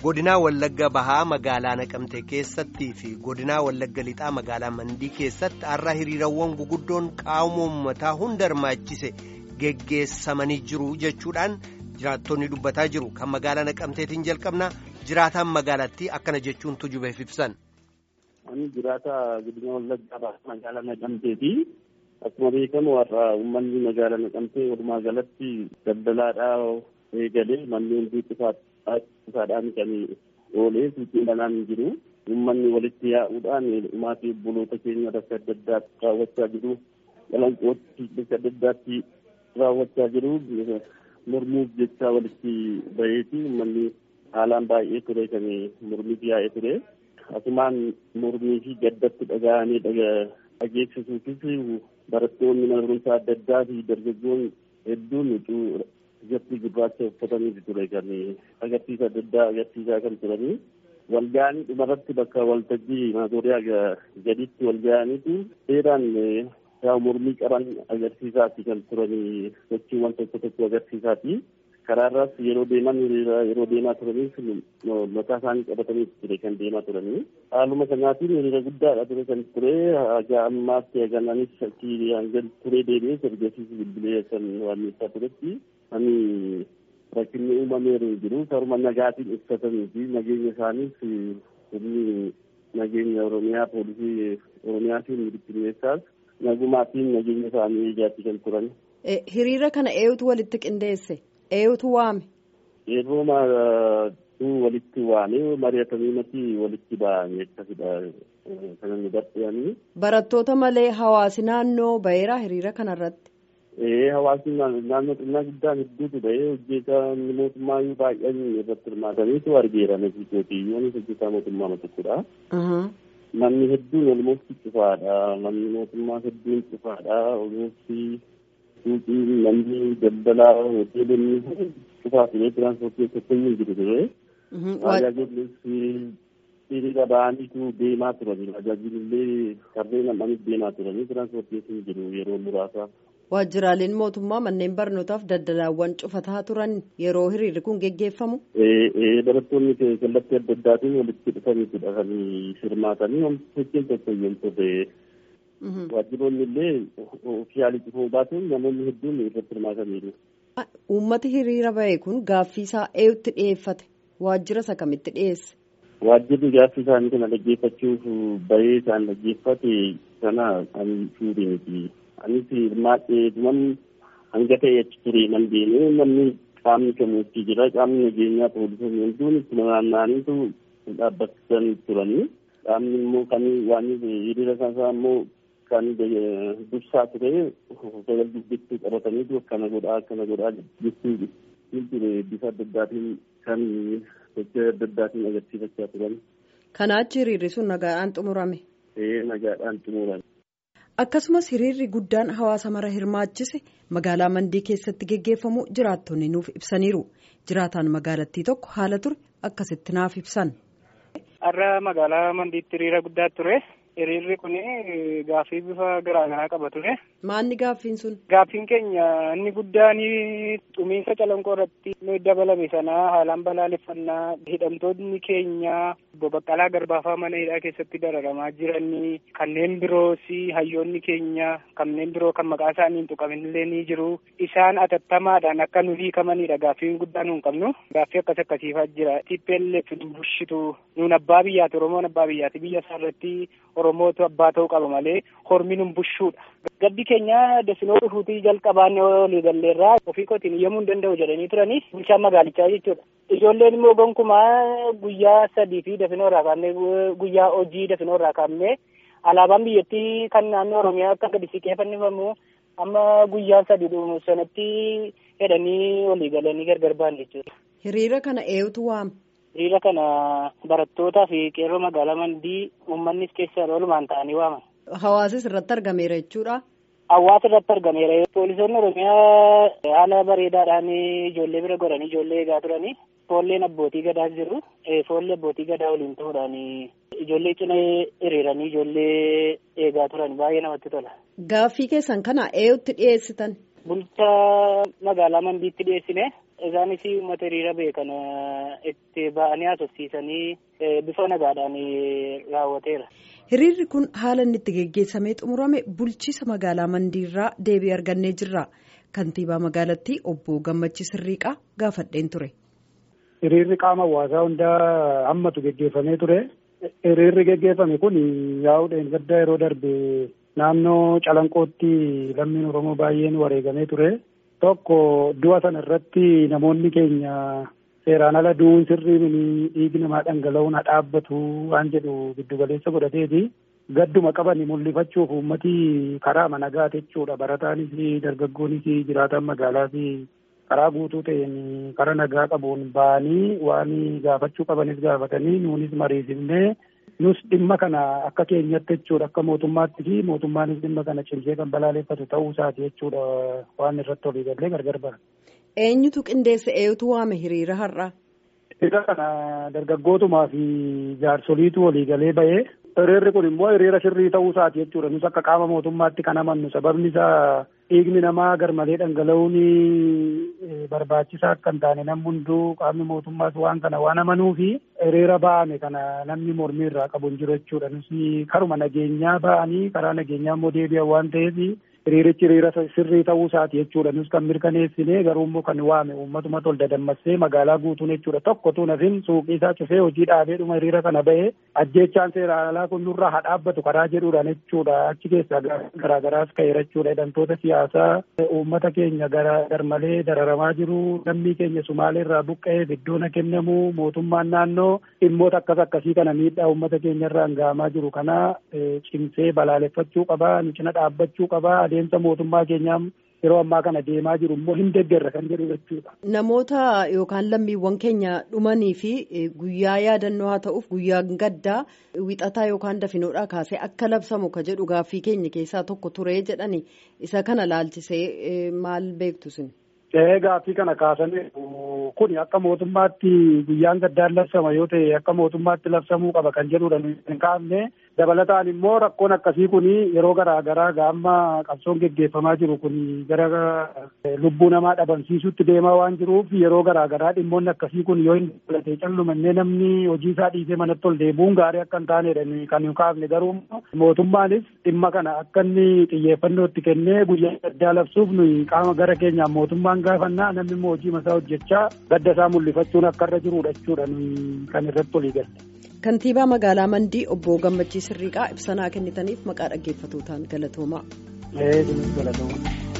godinaa wallagga bahaa magaalaa naqamte keessattii fi godinaa wallagga lixaa magaalaa mandii keessatti har'a hiriirawwan guguddoon qaama uummataa hunda hirmaachise geggeessamanii jiru jechuudhaan jiraattonni dubbataa jiru kan magaalaa naqamteetiin jalqabna jiraataan magaalattii akkana jechuun tujubeef ibsan. Ani jiraata godina wallaggaa bahaa magaalaa naqamteeti. Akkuma beekamu har'a uummanni magaalaa naqamtee walumaa galatti daldalaadhaa eegalee manneen cufaadhaan kan oolee suuqiin banaan jiru. Uummanni walitti yaa'uudhaan maatii obboloota keenya bakka adda addaatti raawwachaa jiru. Qalanqootti bakka adda addaatti raawwachaa jiru. Mormuuf jecha walitti baheeti uummanni haalaan baay'ee ture kan mormiif yaa'ee ture. Asumaan mormii fi gaddatti dhaga'anii dhageessisuufis barattoonni mana barumsaa adda addaa fi dargaggoon hedduun ijatti gurraacha uffatanii ture kan agarsiisa adda addaa agarsiisaa kan turanii walga'anii dhumarratti bakka waltajjii maazooriyaa gaditti walga'aniitu seeraan yaa mormii qaban agarsiisaati kan turanii sochiiwwan tokko tokko agarsiisaati. karaarraas yeroo deeman yeroo deemaa turanis mataa isaanii qabatanii ture kan deemaa turanii haaluma sanaatiin hiriira guddaadha ture kan ture haga ammaatti hagananis achii hanga turee deebi'ee ergasiis bilbilee kan waamneessaa turetti ani rakkinni uumameeru jiru karuma nagaatiin ibsatanii fi nageenya isaaniis humni nageenya oromiyaa poolisii oromiyaa fi militineessaas nagumaatiin nageenya isaanii eegaatti kan turan. hiriira kana eenyutu walitti qindeesse. eenyutu waame. Yeroo maatuu walitti waame mari'atanii mati walitti ba'anii akkasidha kan nu barsiisanii. Barattoota malee hawaasi naannoo baheera hiriira kanarratti. Ee hawaasni naannoo xinnaa guddaan hedduutu bahee hojjetaa mootummaa baay'een irratti hirmaataniitu argeera nasiitootiyyoonis hojjetaa mootummaa tokkodha. Manni hedduun olmoofti cufaadha. Manni mootummaa hedduun cufaadha. Olmoofti suuqiin namni daldalaa hoteelonni cufaa ture tiraanspoortii tokkoyyuu jiru ture. Tajaajillis hiriira ba'aniitu deemaa turani. Tajaajilillee kanneen namaniif deemaa turani. Tiraanspoortiin jiru yeroo muraasa. Waajjiraaleen mootummaa manneen barnootaaf daldalaawwan cufataa turan yeroo hiriirri kun geggeeffamu. Barattoonni kallattii adda addaatiin walitti dhufaniitudha kan hirmaatanii hojiin tokko yoo turre. Waajjiroonni illee ofiyaalii cufuu baatuun namoonni hedduun irratti hirmaataniiru. Uummati hiriira bahe kun gaaffii isaa eenyutti dhiyeeffate? Waajjira isa kamitti dhiyeesse? Waajjirri gaaffii isaanii kana dhaggeeffachuuf bahee isaan dhaggeeffate sana ani suurii miti. Anis hirmaadhee dhuman hanga ta'e achi ture nan deemee namni qaamni kamuutti jira qaamni nageenyaa poolisoonni hedduun itti naanna'aniitu dhaabbatan turanii. Qaamni immoo kan waan hiriira isaa immoo kan dursaa ture sagal dubbittuu qabataniitu akkana godhaa akkana godhaa jechuu ture bifa adda addaatiin kan sochii adda addaatiin agarsiifachaa turan. Kanaa achi hiriirri sun nagaadhaan xumurame. Ee nagaadhaan xumurame. Akkasumas hiriirri guddaan hawaasa mara hirmaachise magaalaa Mandii keessatti geggeeffamu jiraattonni nuuf ibsaniiru. Jiraataan magaalattii tokko haala ture akkasitti naaf ibsan. Har'a magaalaa Mandiitti hiriira guddaa ture. Hiriirri kun gaaffii bifa garaagaraa qaba ture. Maalni gaaffiin sun? Gaaffiin keenya inni guddaan xumiinsa calanqoo irratti dabalame sanaa haalaan balaaleffannaa hidhamtoonni keenya obbo Baqqalaa Garbaafaa mana hidhaa keessatti dararamaa jiran kanneen biroos hayyoonni keenya kanneen biroo kan maqaa isaanii hin tuqaminillee ni jiru. Isaan atattamaadhaan akka nu hiikamanidha gaaffiin guddaan nuun qabnu. Gaaffii akkas akkasiifaa jira. TPLF bulchitu nuun abbaa biyyaati Oromoon abbaa biyyaati biyya isaa irratti Oromootu abbaa ta'uu qaba malee hormi nun bushuudha. Gaddi keenya dafinoo dhufuutii jalqabaan olii galleerraa ofii kootiin yommuu hin danda'u jedhanii turanii bulchaan magaalichaa jechuudha. Ijoolleen immoo gonkumaa guyyaa sadii fi dafinoo irraa kaafnee guyyaa hojii dafinoo irraa kaafnee alaabaan biyyattii kan naannoo Oromiyaa akka gadi siqeeffannifamu amma guyyaa sadii dhumu sanatti jedhanii olii galanii gargar ba'an jechuudha. Hiriira kana eenyutu waame? Hiriira kana barattootaa fi qeerroo magaalaa Mandii uummannis keessa oolumaan ta'anii waaman. Hawaasis irratti argameera jechuudha. Hawaasa irratti argameera. Poolisoonni Oromiyaa haala bareedaadhaan ijoollee bira godhanii ijoollee eegaa turanii. Foolleen abbootii gadaa jiru. Foollee abbootii gadaa waliin ta'uudhaan ijoollee cina hiriiranii ijoollee eegaa turan baay'ee namatti tola. Gaaffii keessan kana eenyutti dhiyeessitan? Bulchaa magaalaa Mandiitti dhiyeessine Isaanis uummata hiriira beekan itti ba'anii haasofsiisanii bifa nagaadhaan raawwateera. Hiriirri kun haala inni itti geggeessamee xumurame bulchiisa magaalaa Mandiirraa deebii argannee jirra. Kantiibaa magaalattii obbo Gammachii Sirriiqaa gaafadheen ture. Hiriirri qaama hawaasaa hundaa hammatu geggeeffamee ture. Hiriirri geggeeffame kun yaa'uudhaan gaddaa yeroo darbe naannoo Calanqootti lammiin Oromoo baay'een wareegamee ture. Tokko du'a sana irratti namoonni keenya seeraan ala du'uun sirrii mini dhiigi namaa dhangala'uun haa dhaabbatu waan jedhu giddugaleessa godhateeti. Gadduma qaban mul'ifachuuf uummatii karaa nagaa jechuudha. Barataanis dargaggoonis jiraataan magaalaas karaa guutuu ta'een karaa nagaa qabuun ba'anii waan gaafachuu qabanis gaafatanii nuunis mariisifnee nus dhimma kana akka keenyatti jechuudha akka mootummaatti fi mootummaanis dhimma kana cimsee kan balaaleffatu ta'uu isaati jechuudha waan irratti olii gallee gargar bara. Eenyutu qindeesse eenyutu waame hiriira har'a? Hiriira kana dargaggootumaa fi jaarsoliitu walii galee ba'ee hiriirri kun immoo hiriira sirrii ta'uu isaati jechuudha nus akka qaama mootummaatti kan amannu sababni isaa dhiigni namaa garmalee dhangala'uun barbaachisaa akka hin taane namni hunduu qaamni mootummaas waan kana waan amanuu fi hiriira ba'ame kana namni mormii irraa qabu hin jiru jechuudha nus karuma nageenyaa ba'anii karaa nageenyaa immoo deebi'an waan ta'eef hiriirichi hiriira sirrii ta'uu isaati jechuudha nus kan mirkaneessine garuu immoo kan waame uummatuma tol dadammassee magaalaa guutuun jechuudha tokkotu nafin suuqii isaa cufee hojii dhaabeedhuma hiriira kana ba'ee ajjeechaan seeraan alaa kun nurraa haa dhaabbatu karaa jedhuudhaan jechuudha achi keessaa garaagaraas ka'eera jechuudha hidhamtoota siyaasaa uummata keenya garmalee dararamaa jiru lammii keenya sumaalee irraa buqqa'eef iddoon kennamu mootummaan naannoo dhimmoota akkas akkasii kana miidhaa uummata keenya irraan ga'amaa jiru kana cimsee balaaleffachuu qaba nu cina dhaabbachuu qaba adeemsa mootummaa keenyaa yeroo ammaa kana deemaa jiru immoo hin deeggarra kan jedhu jechuudha. Namoota yookaan lammiiwwan keenya dhumanii fi guyyaa yaadannoo haa ta'uuf guyyaa gaddaa wixataa yookaan dafinoodhaa kaasee akka labsamu ka jedhu gaaffii keenya keessaa tokko ture jedhani isa kana laalchisee maal beektu sin? Gaaffii kana kaasanii kun akka mootummaatti guyyaan gaddaan labsama yoo ta'e akka mootummaatti labsamuu qaba kan jedhudha hin kaafne dabalataan immoo rakkoon akkasii kun yeroo garaa garaa gaamma qabsoon geggeeffamaa jiru kun gara lubbuu namaa dhabamsiisutti deemaa waan jiruuf yeroo garaa garaa dhimmoonni akkasii kun yoo hin dabalatee callumannee namni hojii isaa dhiisee manatti ol deebi'uun gaarii akka hin taanedha kan hin kaafne garuu mootummaanis dhimma kana akka inni xiyyeeffannoo itti kennee guyyaa gaddaa labsuuf nuyi qaama gara keenyaan mootummaan gaafannaa namni immoo hojii masaa hojjechaa gadda isaa mul'ifachuun akka irra jirudha jechuudha kan irratti olii galle. Kantiibaa magaalaa Mandii obbo Gammachii Sirriiqaa ibsanaa kennitaniif maqaa dhaggeeffatootaan galatoomaa. Ee, galatooma.